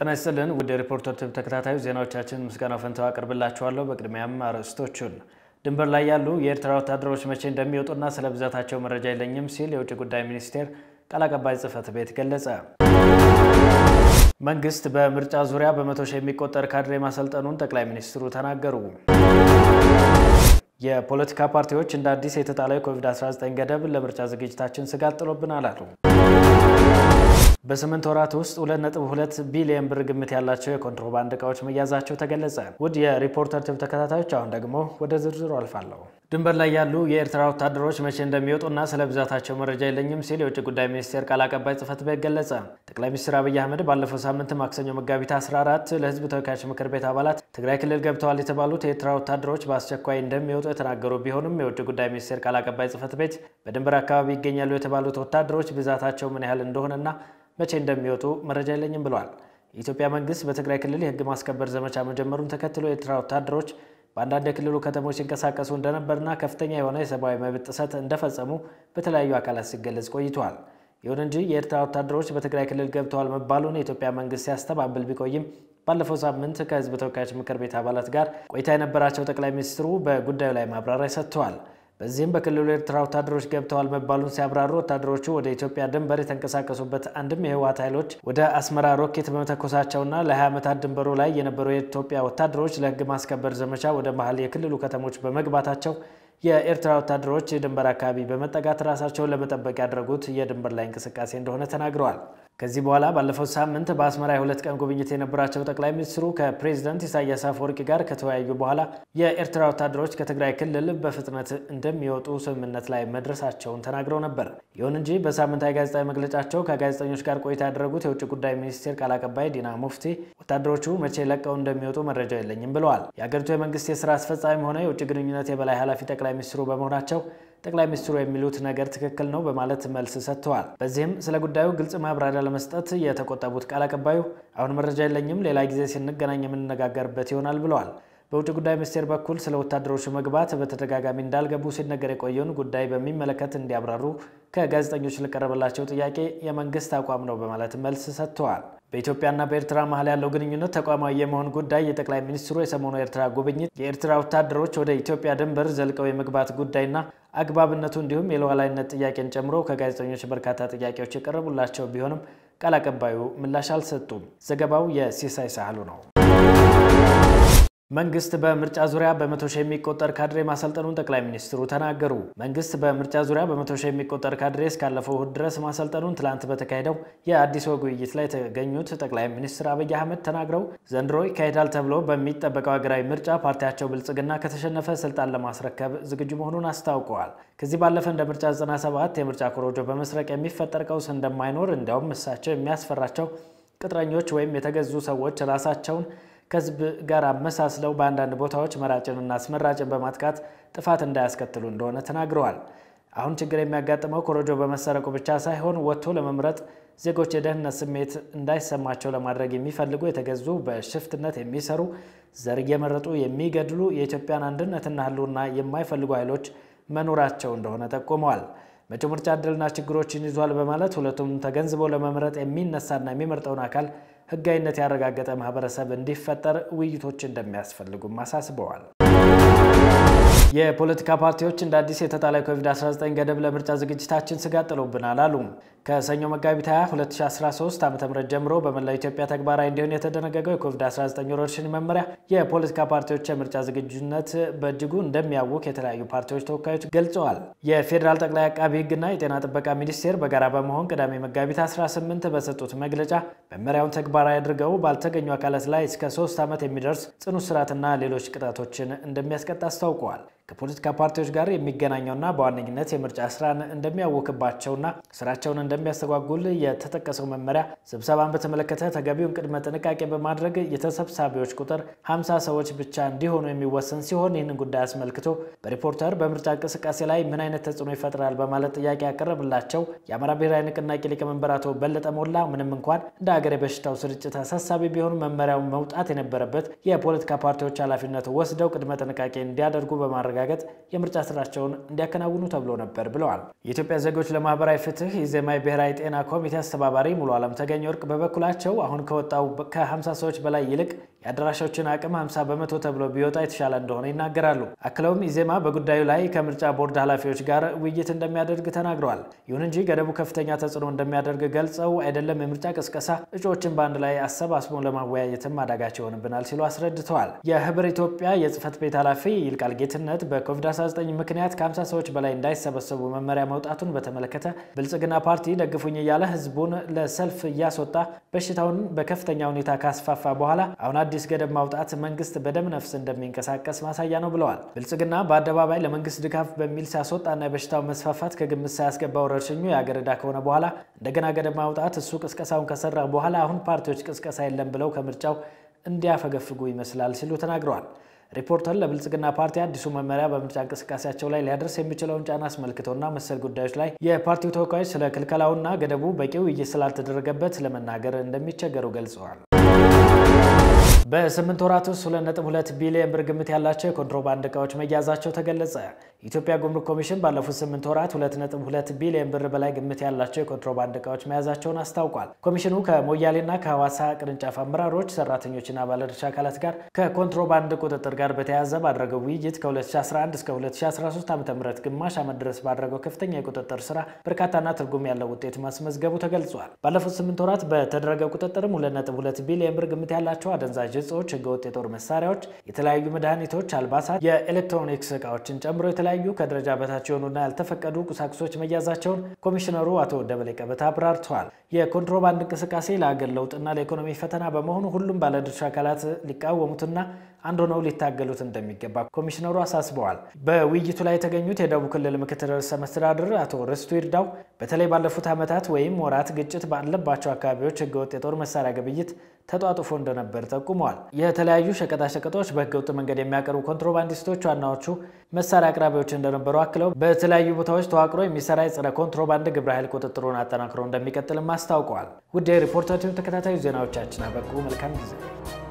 ጤና ይስጥልን ውድ የሪፖርተር ቲቪ ተከታታዩ ዜናዎቻችን ምስጋና ፈንታው አቀርብላችኋለሁ። በቅድሚያም አርዕስቶቹን ድንበር ላይ ያሉ የኤርትራ ወታደሮች መቼ እንደሚወጡና ስለ ብዛታቸው መረጃ የለኝም ሲል የውጭ ጉዳይ ሚኒስቴር ቃል አቀባይ ጽሕፈት ቤት ገለጸ። መንግስት በምርጫ ዙሪያ በመቶ ሺህ የሚቆጠር ካድሬ ማሰልጠኑን ጠቅላይ ሚኒስትሩ ተናገሩ። የፖለቲካ ፓርቲዎች እንደ አዲስ የተጣለው የኮቪድ-19 ገደብ ለምርጫ ዝግጅታችን ስጋት ጥሎብናል አሉ። በስምንት ወራት ውስጥ 2.2 ቢሊዮን ብር ግምት ያላቸው የኮንትሮባንድ ዕቃዎች መያዛቸው ተገለጸ። ውድ የሪፖርተር ቲቪ ተከታታዮች አሁን ደግሞ ወደ ዝርዝሩ አልፋለሁ። ድንበር ላይ ያሉ የኤርትራ ወታደሮች መቼ እንደሚወጡና ስለ ብዛታቸው መረጃ የለኝም ሲል የውጭ ጉዳይ ሚኒስቴር ቃል አቀባይ ጽሕፈት ቤት ገለጸ። ጠቅላይ ሚኒስትር አብይ አህመድ ባለፈው ሳምንት ማክሰኞ መጋቢት 14 ለሕዝብ ተወካዮች ምክር ቤት አባላት ትግራይ ክልል ገብተዋል የተባሉት የኤርትራ ወታደሮች በአስቸኳይ እንደሚወጡ የተናገሩ ቢሆንም የውጭ ጉዳይ ሚኒስቴር ቃል አቀባይ ጽሕፈት ቤት በድንበር አካባቢ ይገኛሉ የተባሉት ወታደሮች ብዛታቸው ምን ያህል እንደሆነና መቼ እንደሚወጡ መረጃ የለኝም ብለዋል። የኢትዮጵያ መንግስት በትግራይ ክልል የህግ ማስከበር ዘመቻ መጀመሩን ተከትሎ የኤርትራ ወታደሮች በአንዳንድ የክልሉ ከተሞች ሲንቀሳቀሱ እንደነበርና ከፍተኛ የሆነ የሰብአዊ መብት ጥሰት እንደፈጸሙ በተለያዩ አካላት ሲገለጽ ቆይተዋል። ይሁን እንጂ የኤርትራ ወታደሮች በትግራይ ክልል ገብተዋል መባሉን የኢትዮጵያ መንግስት ሲያስተባብል ቢቆይም ባለፈው ሳምንት ከህዝብ ተወካዮች ምክር ቤት አባላት ጋር ቆይታ የነበራቸው ጠቅላይ ሚኒስትሩ በጉዳዩ ላይ ማብራሪያ ሰጥተዋል። በዚህም በክልሉ የኤርትራ ወታደሮች ገብተዋል መባሉን ሲያብራሩ ወታደሮቹ ወደ ኢትዮጵያ ድንበር የተንቀሳቀሱበት አንድም የህወሓት ኃይሎች ወደ አስመራ ሮኬት በመተኮሳቸውና ለ20 ዓመታት ድንበሩ ላይ የነበሩ የኢትዮጵያ ወታደሮች ለህግ ማስከበር ዘመቻ ወደ መሀል የክልሉ ከተሞች በመግባታቸው የኤርትራ ወታደሮች የድንበር አካባቢ በመጠጋት ራሳቸውን ለመጠበቅ ያደረጉት የድንበር ላይ እንቅስቃሴ እንደሆነ ተናግረዋል። ከዚህ በኋላ ባለፈው ሳምንት በአስመራ የሁለት ቀን ጉብኝት የነበራቸው ጠቅላይ ሚኒስትሩ ከፕሬዚደንት ኢሳያስ አፈወርቂ ጋር ከተወያዩ በኋላ የኤርትራ ወታደሮች ከትግራይ ክልል በፍጥነት እንደሚወጡ ስምምነት ላይ መድረሳቸውን ተናግረው ነበር። ይሁን እንጂ በሳምንታዊ ጋዜጣዊ መግለጫቸው ከጋዜጠኞች ጋር ቆይታ ያደረጉት የውጭ ጉዳይ ሚኒስቴር ቃል አቀባይ ዲና ሙፍቲ ወታደሮቹ መቼ ለቀው እንደሚወጡ መረጃ የለኝም ብለዋል። የአገሪቱ የመንግስት የስራ አስፈጻሚ ሆነ የውጭ ግንኙነት የበላይ ኃላፊ ጠቅላይ ሚኒስትሩ በመሆናቸው ጠቅላይ ሚኒስትሩ የሚሉት ነገር ትክክል ነው በማለት መልስ ሰጥተዋል። በዚህም ስለ ጉዳዩ ግልጽ ማብራሪያ ለመስጠት የተቆጠቡት ቃል አቀባዩ አሁን መረጃ የለኝም፣ ሌላ ጊዜ ስንገናኝ የምንነጋገርበት ይሆናል ብለዋል። በውጭ ጉዳይ ሚኒስቴር በኩል ስለ ወታደሮቹ መግባት በተደጋጋሚ እንዳልገቡ ሲነገር የቆየውን ጉዳይ በሚመለከት እንዲያብራሩ ከጋዜጠኞች ለቀረበላቸው ጥያቄ የመንግስት አቋም ነው በማለት መልስ ሰጥተዋል። በኢትዮጵያና በኤርትራ መሀል ያለው ግንኙነት ተቋማዊ የመሆን ጉዳይ የጠቅላይ ሚኒስትሩ የሰሞኑ የኤርትራ ጉብኝት፣ የኤርትራ ወታደሮች ወደ ኢትዮጵያ ድንበር ዘልቀው የመግባት ጉዳይና አግባብነቱ እንዲሁም የሉዓላዊነት ጥያቄን ጨምሮ ከጋዜጠኞች በርካታ ጥያቄዎች የቀረቡላቸው ቢሆንም ቃል አቀባዩ ምላሽ አልሰጡም። ዘገባው የሲሳይ ሳህሉ ነው። መንግስት በምርጫ ዙሪያ በመቶ ሺህ የሚቆጠር ካድሬ ማሰልጠኑን ጠቅላይ ሚኒስትሩ ተናገሩ። መንግስት በምርጫ ዙሪያ በመቶ ሺህ የሚቆጠር ካድሬ እስካለፈው እሁድ ድረስ ማሰልጠኑን ትላንት በተካሄደው የአዲስ ወግ ውይይት ላይ የተገኙት ጠቅላይ ሚኒስትር አብይ አህመድ ተናግረው ዘንድሮ ይካሄዳል ተብሎ በሚጠበቀው ሀገራዊ ምርጫ ፓርቲያቸው ብልጽግና ከተሸነፈ ስልጣን ለማስረከብ ዝግጁ መሆኑን አስታውቀዋል። ከዚህ ባለፈ እንደ ምርጫ 97 የምርጫ ኮሮጆ በመስረቅ የሚፈጠር ቀውስ እንደማይኖር እንዲያውም እሳቸው የሚያስፈራቸው ቅጥረኞች ወይም የተገዙ ሰዎች ራሳቸውን ከህዝብ ጋር አመሳስለው በአንዳንድ ቦታዎች መራጭንና አስመራጭን በማጥቃት ጥፋት እንዳያስከትሉ እንደሆነ ተናግረዋል። አሁን ችግር የሚያጋጥመው ኮሮጆ በመሰረቁ ብቻ ሳይሆን ወጥቶ ለመምረጥ ዜጎች የደህንነት ስሜት እንዳይሰማቸው ለማድረግ የሚፈልጉ የተገዙ በሽፍትነት የሚሰሩ ዘር እየመረጡ የሚገድሉ የኢትዮጵያን አንድነትና ህልውና የማይፈልጉ ኃይሎች መኖራቸው እንደሆነ ጠቁመዋል። መጪው ምርጫ እድልና ችግሮችን ይዟል በማለት ሁለቱም ተገንዝበው ለመምረጥ የሚነሳና የሚመርጠውን አካል ህጋዊነት ያረጋገጠ ማህበረሰብ እንዲፈጠር ውይይቶች እንደሚያስፈልጉም አሳስበዋል። የፖለቲካ ፓርቲዎች እንደ አዲስ የተጣለ ኮቪድ-19 ገደብ ለምርጫ ዝግጅታችን ስጋት ጥሎብናል አሉ። ከሰኞ መጋቢት 20 2013 ዓ ም ጀምሮ በመላው ኢትዮጵያ ተግባራዊ እንዲሆን የተደነገገው የኮቪድ-19 ወረርሽኝ መመሪያ የፖለቲካ ፓርቲዎች የምርጫ ዝግጁነት በእጅጉ እንደሚያውክ የተለያዩ ፓርቲዎች ተወካዮች ገልጸዋል። የፌዴራል ጠቅላይ አቃቢ ህግና የጤና ጥበቃ ሚኒስቴር በጋራ በመሆን ቅዳሜ መጋቢት 18 በሰጡት መግለጫ መመሪያውን ተግባራዊ አድርገው ባልተገኙ አካላት ላይ እስከ ሶስት ዓመት የሚደርስ ጽኑ እስራትና ሌሎች ቅጣቶችን እንደሚያስቀጣ አስታውቀዋል። ከፖለቲካ ፓርቲዎች ጋር የሚገናኘውና በዋነኝነት የምርጫ ስራን እንደሚያውክባቸውና ስራቸውን እንደሚያስተጓጉል የተጠቀሰው መመሪያ ስብሰባን በተመለከተ ተገቢውን ቅድመ ጥንቃቄ በማድረግ የተሰብሳቢዎች ቁጥር 50 ሰዎች ብቻ እንዲሆኑ የሚወሰን ሲሆን ይህንን ጉዳይ አስመልክቶ በሪፖርተር በምርጫ እንቅስቃሴ ላይ ምን አይነት ተጽዕኖ ይፈጥራል በማለት ጥያቄ ያቀረብላቸው የአማራ ብሔራዊ ንቅናቄ ሊቀመንበር አቶ በለጠ ሞላ ምንም እንኳን እንደ ሀገር የበሽታው ስርጭት አሳሳቢ ቢሆኑ መመሪያውን መውጣት የነበረበት የፖለቲካ ፓርቲዎች ኃላፊነት ወስደው ቅድመ ጥንቃቄ እንዲያደርጉ በማድረግ በማረጋገጥ የምርጫ ስራቸውን እንዲያከናውኑ ተብሎ ነበር ብለዋል። የኢትዮጵያ ዜጎች ለማህበራዊ ፍትህ የኢዜማ ብሔራዊ ጤና ኮሚቴ አስተባባሪ ሙሉ አለም ተገኘ ወርቅ በበኩላቸው አሁን ከወጣው ከ50 ሰዎች በላይ ይልቅ የአዳራሾችን አቅም 50 በመቶ ተብሎ ቢወጣ የተሻለ እንደሆነ ይናገራሉ። አክለውም ኢዜማ በጉዳዩ ላይ ከምርጫ ቦርድ ኃላፊዎች ጋር ውይይት እንደሚያደርግ ተናግረዋል። ይሁን እንጂ ገደቡ ከፍተኛ ተጽዕኖ እንደሚያደርግ ገልጸው አይደለም የምርጫ ቅስቀሳ እጩዎችን በአንድ ላይ አሰባስቦ ለማወያየትም አዳጋች ይሆንብናል ሲሉ አስረድተዋል። የህብር ኢትዮጵያ የጽህፈት ቤት ኃላፊ ይልቃል ጌትነት በኮቪድ-19 ምክንያት ከ50 ሰዎች በላይ እንዳይሰበሰቡ መመሪያ መውጣቱን በተመለከተ ብልጽግና ፓርቲ ደግፉኝ እያለ ህዝቡን ለሰልፍ እያስወጣ በሽታውን በከፍተኛ ሁኔታ ካስፋፋ በኋላ አሁን አዲስ ገደብ ማውጣት መንግስት በደም ነፍስ እንደሚንቀሳቀስ ማሳያ ነው ብለዋል። ብልጽግና በአደባባይ ለመንግስት ድጋፍ በሚል ሲያስወጣና የበሽታው መስፋፋት ከግምት ሳያስገባ ወረርሽኙ የአገር ዕዳ ከሆነ በኋላ እንደገና ገደብ ማውጣት እሱ ቅስቀሳውን ከሰራ በኋላ አሁን ፓርቲዎች ቅስቀሳ የለም ብለው ከምርጫው እንዲያፈገፍጉ ይመስላል ሲሉ ተናግረዋል። ሪፖርተር ለብልጽግና ፓርቲ አዲሱ መመሪያ በምርጫ እንቅስቃሴያቸው ላይ ሊያደርስ የሚችለውን ጫና አስመልክቶና መሰል ጉዳዮች ላይ የፓርቲው ተወካዮች ስለ ክልከላውና ገደቡ በቂ ውይይት ስላልተደረገበት ለመናገር እንደሚቸገሩ ገልጸዋል። በስምንት ወራት ውስጥ 2.2 ቢሊዮን ብር ግምት ያላቸው የኮንትሮባንድ እቃዎች መያዛቸው ተገለጸ። የኢትዮጵያ ጉምሩክ ኮሚሽን ባለፉት ስምንት ወራት 2.2 ቢሊዮን ብር በላይ ግምት ያላቸው የኮንትሮባንድ እቃዎች መያዛቸውን አስታውቋል። ኮሚሽኑ ከሞያሌና ከሐዋሳ ቅርንጫፍ አመራሮች፣ ሰራተኞችና ባለድርሻ አካላት ጋር ከኮንትሮባንድ ቁጥጥር ጋር በተያያዘ ባደረገው ውይይት ከ2011 እስከ 2013 ዓ ም ግማሽ ዓመት ድረስ ባደረገው ከፍተኛ የቁጥጥር ስራ በርካታና ትርጉም ያለው ውጤት ማስመዝገቡ ተገልጿል። ባለፉት ስምንት ወራት በተደረገ ቁጥጥርም 2.2 ቢሊዮን ብር ግምት ያላቸው አደንዛዥ እጾች፣ ህገወጥ የጦር መሳሪያዎች፣ የተለያዩ መድኃኒቶች፣ አልባሳት፣ የኤሌክትሮኒክስ እቃዎችን ጨምሮ የተለያዩ ከደረጃ በታች የሆኑና ያልተፈቀዱ ቁሳቁሶች መያዛቸውን ኮሚሽነሩ አቶ ደበሌ ቀበታ አብራርተዋል። የኮንትሮባንድ እንቅስቃሴ ለአገር ለውጥና ለኢኮኖሚ ፈተና በመሆኑ ሁሉም ባለድርሻ አካላት ሊቃወሙትና አንድ ሆነው ሊታገሉት እንደሚገባ ኮሚሽነሩ አሳስበዋል። በውይይቱ ላይ የተገኙት የደቡብ ክልል ምክትል ርዕሰ መስተዳድር አቶ ርስቱ ይርዳው በተለይ ባለፉት ዓመታት ወይም ወራት ግጭት ባለባቸው አካባቢዎች ህገወጥ የጦር መሳሪያ ግብይት ተጧጡፎ እንደነበር ጠቁመዋል። የተለያዩ ሸቀጣሸቀጦች በህገወጥ መንገድ የሚያቀርቡ ኮንትሮባንዲስቶች ዋናዎቹ መሳሪያ አቅራቢዎች እንደነበሩ አክለው በተለያዩ ቦታዎች ተዋቅሮ የሚሰራ የጸረ ኮንትሮባንድ ግብረ ኃይል ቁጥጥሩን አጠናክሮ እንደሚቀጥልም አስታውቀዋል። ውድ የሪፖርተር ተከታታዩ ዜናዎቻችን አበቁ። መልካም ጊዜ